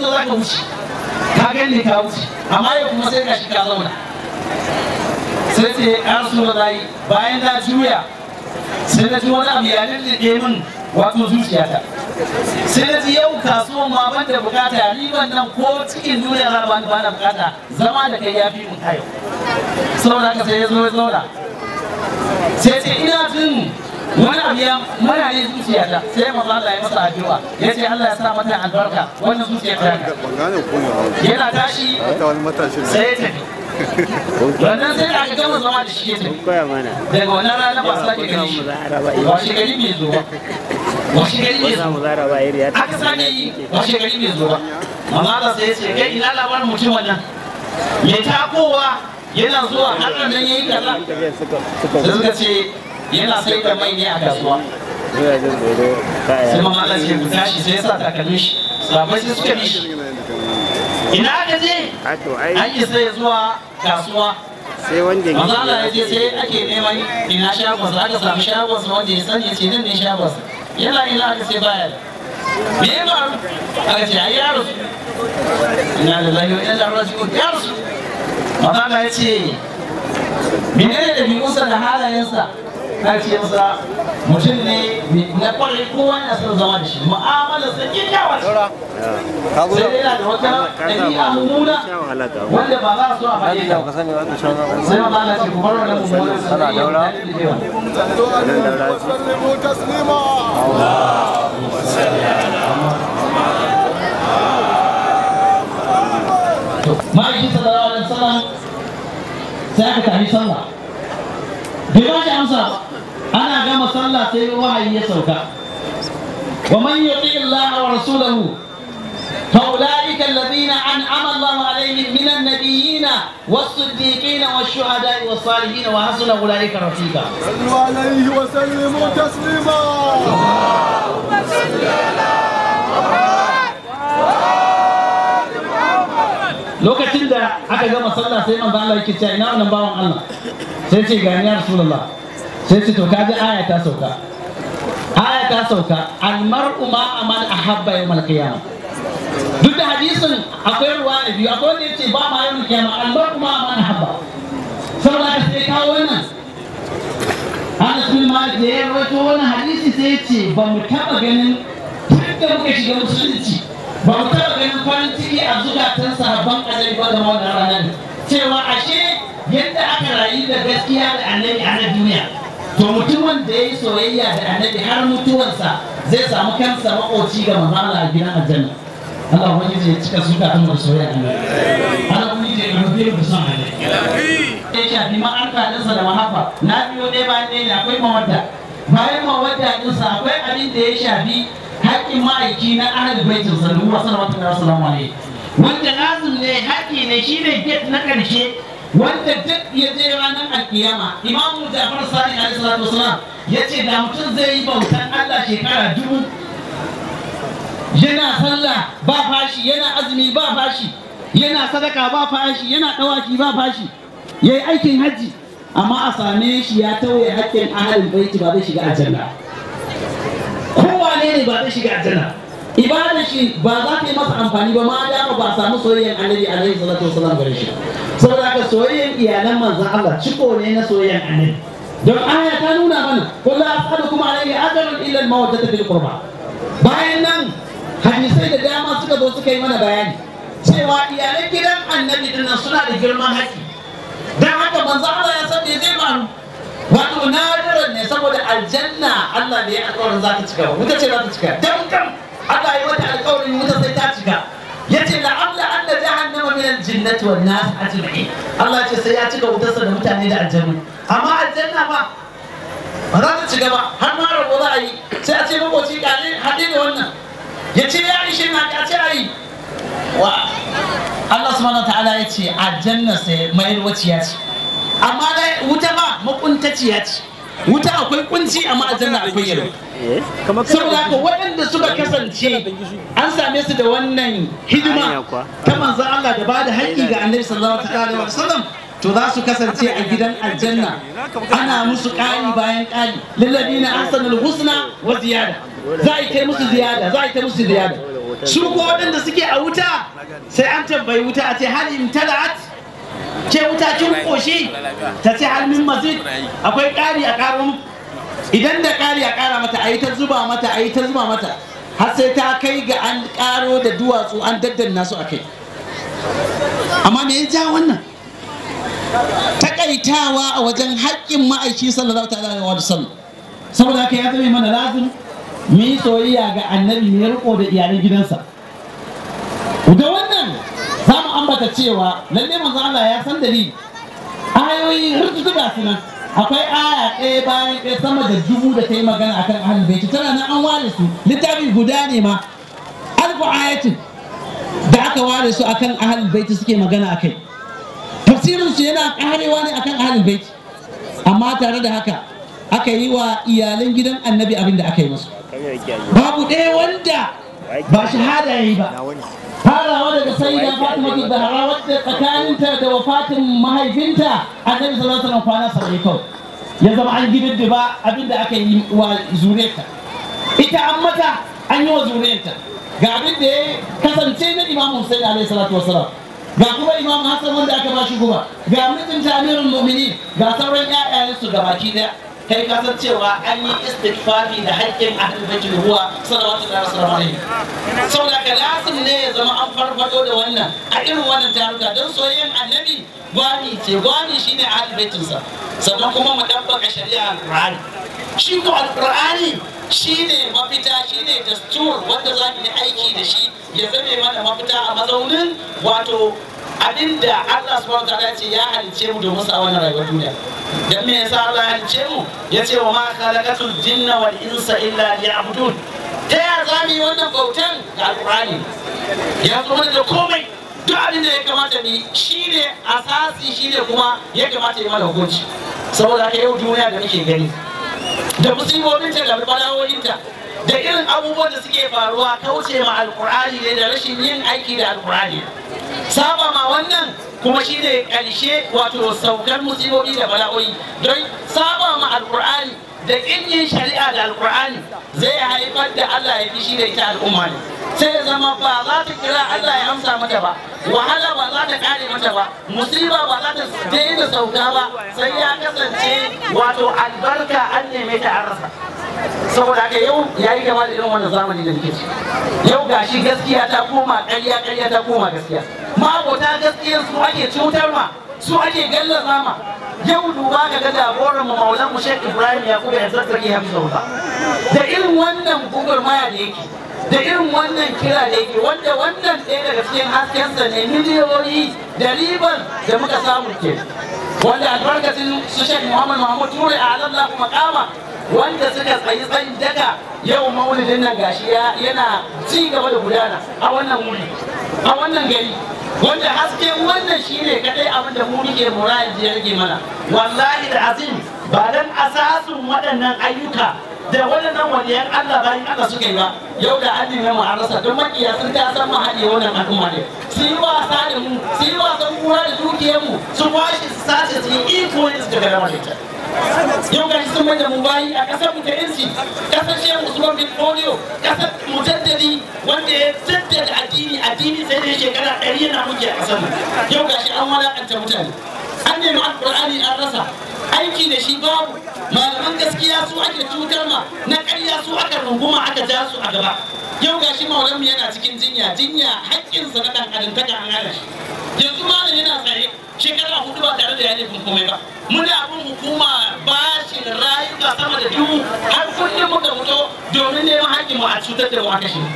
kusa za ka wuce ka gani ka wuce amma yau kuma sai ka shi ka zauna sai ce ya rasu da bayan na juya sai na ji wani abu ya lullube min wato zuciyata sai na ji yau kasuwan ma ban da bukata riban nan ko cikin duniya za ba ba da bukata zama da kai ya fi mun kayo saboda haka sai ya zo ya zauna sai ce ina jin wani abu ya mana ne zuciyata sai maza Allah ya masa addu'a ya ce Allah ya sa mata albarka wannan zuciyar ta yana tashi sai ya tafi wannan sai da aka gama zama da shi ya tafi daga wannan rana ba su sake gani shi washe gari bai zo ba washe gari bai zo aka sake yi washe gari bai zo ba mamala sai ya ce kai ina labarin mutum wannan mai takowa yana zuwa har nan yayi kaza sai suka ce yana sai da mai ne a kasuwa sai mamala sai ya tashi sai ya sa takalmin shi sabai sai suka bi shi ina ka je an yi sai zuwa kasuwa sai wanda ya maza Allah ya je sai ake neman ina shagonsa aka samu shagonsa wanda ya sani ya ce nan ne shagonsa yana ina aka sai baya me ya faru aka ce ai yaro ina da lafiya ina da rasu yaro maza Allah ya ce menene da bi'unsa da halayensa na ce masa mutum ne na kwarai kowa yana son zama da shi mu'amala sa kyakkyawa ce sai dai yana da wata ɗabi'a mummuna wanda ba za a so a faɗi ta sai ma Allah ce ku bar wannan mummunan sa da yau da dadewa وسلموا تسليما ma'aikin sallallahu alaihi wasallam sai aka tafi sallah bai ba shi amsa ba ana gama sallah sai wahayi ya sauka wa man yuti Allah wa rasulahu فأولئك الذين أنعم الله عليهم من النبيين والصديقين والشهداء والصالحين وحسن أولئك رفيقا. صلوا عليه وسلموا تسليما lokacin da aka gama sallah sai manzo Allah yake cewa ina wannan bawan Allah sai ce ga ni ya rasulullah sai ce to kaji aya ta sauka aya ta sauka al mar'u ma aman ahabba yawmal qiyamah duk da hadisin akwai ruwa da biyu akwai wanda yace ba ma yawmal qiyamah al mar'u ma aman ahabba saboda haka sai kawo wannan Anas bin Malik da ya rawaito wannan hadisi sai ya ce ba mu taba ganin tun da muka shiga musulunci ba mu taɓa ganin farin ciki a zukatan sahabban annabi ba da wannan ranar cewa ashe yadda aka rayu da gaskiya da annabi a na duniya to mutumin da ya yi soyayya da annabi har mutuwarsa zai samu kansa makoci ga manzo Allah a gidan aljanna Allah ubangiji ya cika zukatan mu da soyayya annabi Allah ubangiji ya rufe mu da son annabi ya shafi ma'arka ɗinsa da mahabba na biyo ɗaya bayan ɗaya ne akwai mawadda bayan mawadda ɗinsa akwai abin da ya shafi haƙƙin ma'aiki na ahal baitin sallu wa sallallahu alaihi wasallam wanda lazim ne haƙƙi ne shine get na ƙarshe wanda duk ya je ranar alkiyama imamu jafar sani alaihi salatu wasalam ya ce da mutum zai yi bautan allah shekara dubu yana sallah ba fashi yana azumi ba fashi yana sadaka ba fashi yana dawaki ba fashi yayi aikin hajji amma a same shi ya tauye haƙƙin ahalin baiti ba zai shiga aljanna kowane ne ba zai shiga aljanna ibada shi ba za ta yi masa amfani ba ma da ba samu soyayyen annabi alaihi salatu wasallam gare shi saboda haka soyayyen iyalan manzon Allah ciko ne na soyayyen annabi don aya ta nuna mana kullu as'alukum alaihi ajran illa al-mawaddata fil qurba bayan nan hadisai da dama suka zo suka yi mana bayani cewa iyalan gidan annabi din nan suna da girman haƙi dan haka manzon Allah ya san me zai faru wato nadiran ne saboda aljanna Allah da ya alƙawarin za ta cika ba wuta ce za ta cika dan kan Allah ya mata alƙawarin wuta sai ta cika yace la amla anna jahannama min al-jinnati wan nas ajma'in Allah ya ce sai ya cika wutarsa da mutane da aljanna amma aljanna ba ba za ta cika ba har ma rabo za a yi sai a ce makoci kare haɗe da wannan ya ce ya ishe na ka ce a yi wa Allah subhanahu wa ta'ala ya ce aljanna sai mai waciya ce amma dai wuta ba makuntaciya ce wuta akwai kunci amma aljanna akwai yalwa saboda haka waɗanda suka kasance an same su da wannan hidima ta manzon Allah da ba da haƙƙi ga annabi sallallahu alaihi wasallam to za su kasance a gidan aljanna ana musu ƙari bayan ƙari lilladina ahsanul husna wa ziyada za a yi kai musu ziyada za a yi kai musu ziyada su ko waɗanda suke a wuta sai an tambayi wuta a ce hal imtala'at ce wuta kin koshi ta ce hal min mazid akwai ƙari a ƙaro muku idan da ƙari a ƙara mata a yi ta zuba mata a yi ta zuba mata har sai ta kai ga an ƙaro da duwatsu an daddanna su a kai amma me ya ja wannan takaitawa a wajen haƙƙin ma'aiki sallallahu ta'ala wa sallam saboda haka ya zama mana lazim mu yi soyayya ga annabi mai riko da iyalan gidansa da wannan za mu ambata cewa lalle manzo Allah ya san dalili ayoyi rututu ga su nan akwai aya ɗaya bayan ɗaya sama da dubu da ta yi magana akan ahlul baiti tana nan an ware su littafi guda ne ma alfu ayatin da aka ware su akan ahlul baiti suke magana akai tafsirin su yana karewa ne akan ahlul baiti amma tare da haka aka yi wa iyalan gidan annabi abin da aka yi musu babu ɗaya wanda ba shahada ya yi ba farawa daga sayyida fatima zahra wadda tsakaninta da wafatin mahaifinta annabi sallallahu alaihi wasallam kwana saba'in kawai ya zama an gididdiba abin da aka yi wa zuriyarta ita an mata an yi wa zuriyarta ga abin da ya kasance na imam Hussein alaihi salatu wasalam ga kuma imam Hassan wanda aka ba shi guba ga mijinta amirul mu'minin ga sauran ƴaƴayensu ga baki daya kai ka san cewa an yi istighfari da haƙƙin ahlul bait ruwa sallallahu alaihi wasallam saboda ka lazim ne ya zama an farfado da wannan a irin wannan taruka don soyayyen annabi gwani ce gwani shine ahlul baitinsa sannan kuma mu dabbaka shari'a alqur'ani shi ko alqur'ani shine mafita shine dastur wanda za mu yi aiki da shi ya zame mana mafita a mazaunin wato abinda Allah subhanahu wa ta'ala ce ya halice mu domin sa wannan rayuwar duniya dan me yasa Allah ya halice mu yace wa ma khalaqatul jinna wal insa illa liya'budun ta ya za mu yi wannan bautan ga alqur'ani ya zo mana da komai duk abin da ya kamata mu shine asasi shine kuma ya kamata ya mana hukunci saboda haka yau duniya da muke gani da musibobinta da bala'o'inta da irin abubuwan da suke faruwa kauce ma alkur'ani ne da rashin yin aiki da alkur'ani saba ma wannan kuma shi ne ƙarshe wato saukar musibobi da bala'o'i don saba ma alkur'ani da ƙin yin shari'a da alkur'ani zai haifar da Allah ya fishi da ita al'umma ne sai ya zama ba za ta kira Allah ya amsa mata ba wahala ba za ta kare mata ba musiba ba za ta daina sauka ba sai ya kasance wato albarka an neme ta an rasa saboda haka yau ya yi gama da irin wannan zamani da muke ciki yau gashi gaskiya ta koma ƙarya ƙarya ta koma gaskiya mabota gaskiyar su ake cutar ma su ake gallaza ma yau duba ga ga jagoran mu maulan mu Sheikh Ibrahim Yakubu ya zazzage Hamza da irin wannan gugurmaya da yake da irin wannan kira da yake wanda wannan ɗaya daga cikin haskensa ne miliyoyi da ribar da muka samu ke wanda albarkacin su Sheikh Muhammad Muhammad Ture a Allah kuma kama wanda suka tsayi tsayin daga yau maulidin nan gashi yana ci gaba da gudana a wannan wuri a wannan gari wanda hasken wannan shine kadai abin da mu muke mura yanzu ya rage mana wallahi da azim ba dan asasun waɗannan ayyuka da waɗannan waliyan Allah bayan Allah suka yi ba yau da an nemi mu an rasa don makiya sun ta san mu haɗe wannan al'umma ne su yi wasa da mu su yi wasan kura da dukiyar mu su kwashe su sace su yi iko ne su daga dama da ita yau gashi sun mai da mu bayi a kasar mu ta yanci kasar shehu usman bin polio kasar mujaddadi wanda ya jaddada addini addini sai da shekara ɗari yana muke a kasar mu yau gashi an walakanta mutane an nemi alƙur'ani an rasa aiki da shi babu malaman gaskiya su ake cutar ma na ƙarya su aka runguma aka ja su a gaba yau gashi maulan mu yana cikin jinya jinya haƙƙinsa na ɗan adam taka an hana shi yanzu malam yana tsaye shekara hudu ba tare da ya laifin komai ba muna bin hukuma bashin rayuka sama da dubu har kullum muka fito domin neman haƙƙin mu a cutar da mu aka shi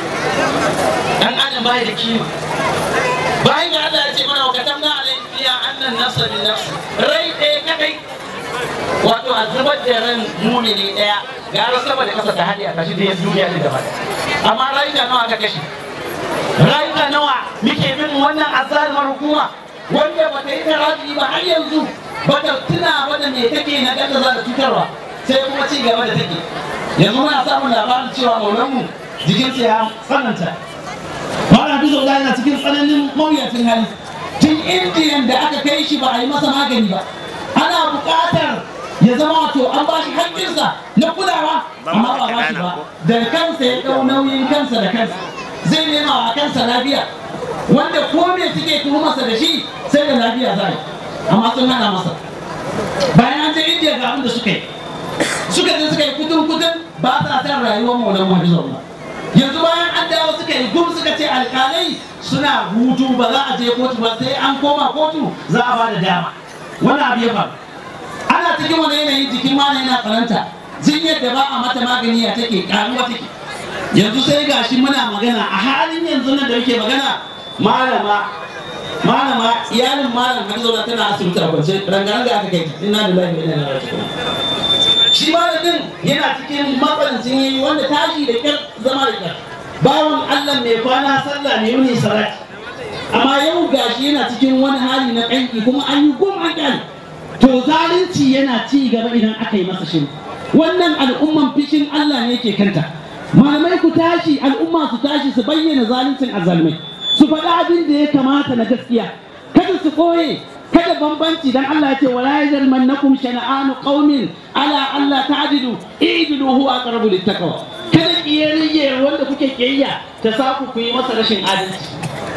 dan adam bai da kima bayan ga Allah ya ce mana wakatan na alai fiya annan nafsa bin nafsi rai ɗaya kadai wato a zubar da ran mumini ɗaya gara sama da kasa ta hadi a kashi da ya duniya da gaba amma rayuka nawa aka kashe rayuka nawa muke bin wannan azalmar hukuma wanda ba ta yi tarafi ba har yanzu ba ta tuna ba da me take na ganda za ta cutarwa sai kuma ci gaba da take yanzu muna samun labarin cewa maulanmu jikinsa ya tsananta Mara Bizo da yana cikin tsananin mawuyacin hali tun indiyan da aka kai shi ba a yi masa magani ba ana buƙatar ya zama wato an ba shi haƙƙinsa na kulawa amma ba ba shi ba da kansa ya ɗau nauyin kansa da kansa zai nema wa kansa lafiya wanda ko me suke tuhumarsa da shi sai da lafiya za yi amma sun hana masa bayan an je indiya ga abin da suka yi suka je suka yi kudin kudin ba sa san rayuwar maulan mahizullah yanzu bayan an dawo suka yi gum suka ce alkalai suna hutu ba za a je kotu ba sai an koma kotu za a ba da dama wani abu ya faru ana cikin wani yanayi jikin mana yana tsananta jinyar da ba a mata magani ya take karuwa take yanzu sai gashi muna magana a halin yanzu nan da muke magana malama malama iyalin malam hadiza tana asibiti a kwance rangaranga aka kai ta inna lillahi wa inna ilaihi raji'un shi malamin yana cikin matsalancin yayi wanda tashi da kyar zama da kyar bawan Allah mai kwana sallah ne yuni salati amma yau gashi yana cikin wani hali na kanki kuma an yi gum an kyale to zalunci yana ci gaba idan aka yi masa shiru wannan al'umman fishin Allah ne ke kanta malamai ku tashi al'umma su tashi su bayyana zaluncin azzalumai su faɗi abin da ya kamata na gaskiya kada su ɓoye kada bambanci dan Allah ya ce wala yajrimannakum shana'anu qaumin ala alla ta'dilu i'dilu huwa aqrabu littaqwa kada kiyayye wanda kuke kiyayya ta sa ku yi masa rashin adalci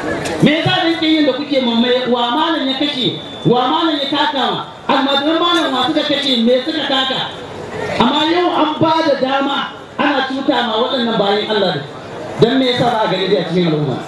me yasa dan kiyayyen da kuke mamaye wa malam ya kashe wa malam ya taka ma almadan malam wa suka kashe me suka taka amma yau an ba da dama ana cuta ma waɗannan bayan Allah da dan me yasa ba a gani a cikin al'umma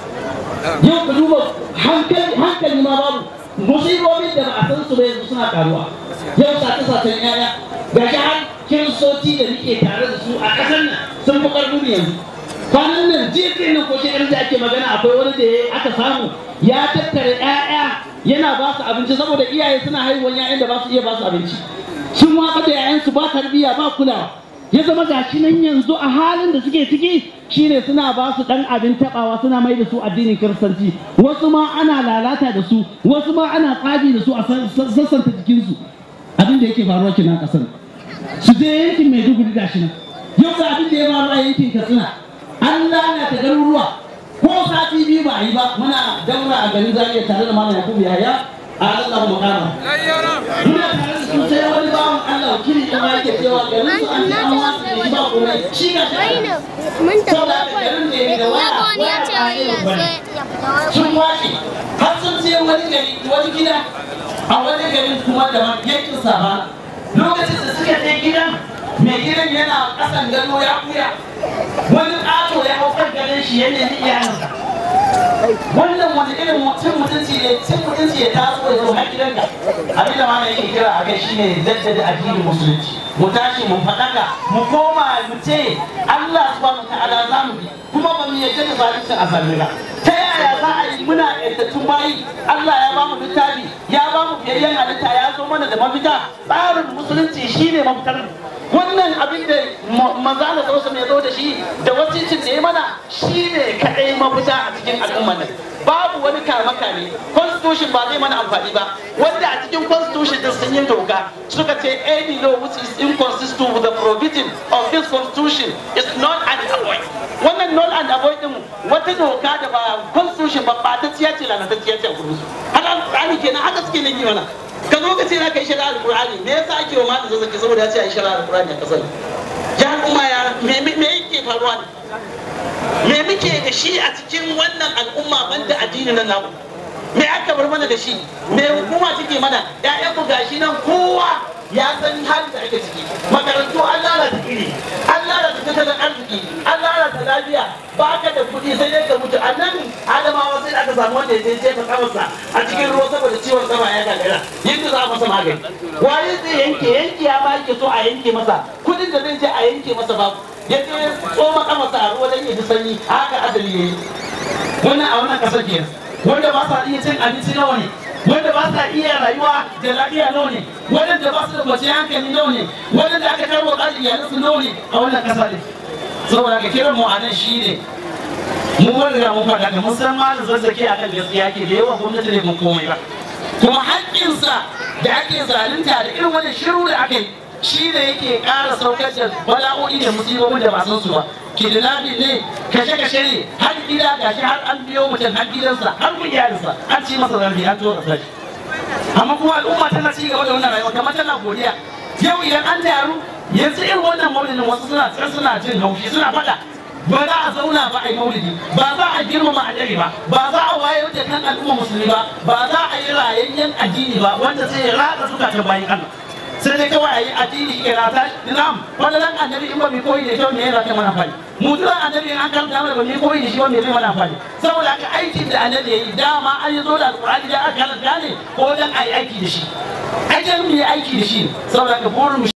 yau ka duba hankali hankali ma babu musibobin da ba a san su ba yanzu suna karuwa yau sace sacen yaya ga shi har kiristoci da nake tare da su a ƙasar nan sun fi ƙarfin yanzu kwanan nan jiya nan ko shekarar da ake magana akwai wani da aka samu ya tattara ƴaƴa yana ba su abinci saboda iyaye suna haihuwar ƴaƴan da ba su iya ba su abinci sun watsa da ƴaƴansu ba tarbiyya ba kulawa ya zama gashi nan yanzu a halin da suke ciki shine suna ba su dan abin tabawa suna mai da su addinin kiristanci wasu ma ana lalata da su wasu ma ana tsaji da su a sassanta jikinsu abin da yake faruwa kenan kasar su je yankin maiduguri gashi nan yau ga abin da ya faru a yankin katsina an lalata garuruwa ko sati biyu ba a yi ba muna daura a garin zariya tare da malam yakubu yahaya a Allah makama muna tare da su sai wani bawan Allah wakili ɗan ma yake cewa garin su an ce an wasu da shi ba komai shi ga shi mun tafi saboda haka garin ne da waya wani ya ce waya ya ba sai ya fita sun washe har sun ce wani gari wani gida a wani garin kuma da yankin sama lokacin da suka je gidan mai gidan yana kasan gado ya kuya wani ƙato ya hau kan gadon shi ya nemi iyalinsa wannan wani irin cin mutunci ne cin mutunci ya taso ya zo har gidanka abin da mana yake kira a kai shine jaddada addinin musulunci mu tashi mu faɗaka mu koma mu ce Allah subhanahu wa ta'ala za mu bi kuma ba mu yarda da zalincin azalmi ba ta yaya za a yi muna yantattun bayi Allah ya ba mu littafi ya ba mu biyayyen halitta ya zo mana da mafita tsarin musulunci shine mafitar wannan abin da manzo Allah sallallahu alaihi zo da shi da wasicin da ya mana shine kadai mafita a cikin al'umma nan babu wani kama kame constitution ba zai mana amfani ba wanda a cikin constitution din sun yi doka suka ce any law which is inconsistent with the provision of this constitution is not an avoid wannan null and avoid din wata doka da ba constitution ba ba ta ciya ce lalatacciya ce a gurin su haka alƙur'ani kenan haka suke nan yi mana ka zo ka ce za ka yi shari'ar alƙur'ani me yasa ake wa malam zazzaki saboda ya ce a yi shari'ar alƙur'ani a ƙasar ya kuma ya me me yake faruwa ne me muke da shi a cikin wannan al'umma banda addini na namu me aka bar mana da shi me hukuma take mana ƴaƴan mu gashi nan kowa ya san halin da ake ciki makarantu an lalata iri an lalata tattalin arziki an lalata lafiya ba ka da kuɗi sai dai ka mutu a nan adamawa sai aka samu wanda ya je jefa kamarsa a cikin ruwa saboda ciwon sama ya gagara yadda za a masa magani wani zai yanke yanke ya ma yake so a yanke masa kuɗin da zai je a yanke masa babu ya je tsoma kamarsa a ruwa don ya ji sanyi haka adali ya yi wannan a wannan kasar kenan wanda ba sa iya cin abinci nawa ne wanda ba sa iya rayuwa da lafiya nawa ne wanda ba su da kwanciyar hankali nawa ne wanda aka karbo da iyalansu nawa ne a wannan kasa ne saboda ka kiran mu a nan shi ne mu wanda da mu faɗa da musamman da zazzake a kan gaskiya ke da yawa gwamnati ne mun komai ba kuma haƙƙinsa da ake zalunta da irin wani shiru da aka yi shi ne yake ƙara saukar da bala'o'i da musibobin da ba san su ba kidnapping ne kashe-kashe ne har gida gashi har an biyo mutum har gidansa har kun iyalinsa an ci masa zambi an zo kasar amma kuma al'umma tana ci gaba da wannan rayuwa kamar tana godiya yau idan an taru yanzu irin wannan maulidin wasu suna suna jin haushi suna faɗa ba za a zauna ba a yi maulidi ba za a girmama annabi ba ba za a wayar da kan al'umma musulmi ba ba za a yi rayayyen addini ba wanda sai ya raka zukatan bayan Allah sai dai kawai a yi addini ke rata na'am wannan annabi in ba mai koyi da kyau ne yana kai mana fari mu tura annabi an karanta mana ba mai koyi da shi wanda zai mana fari saboda haka aikin da annabi yayi dama an yi zo da alqur'ani da aka karanta ne ko dan a yi aiki da shi aikin mu yi aiki da shi saboda haka burin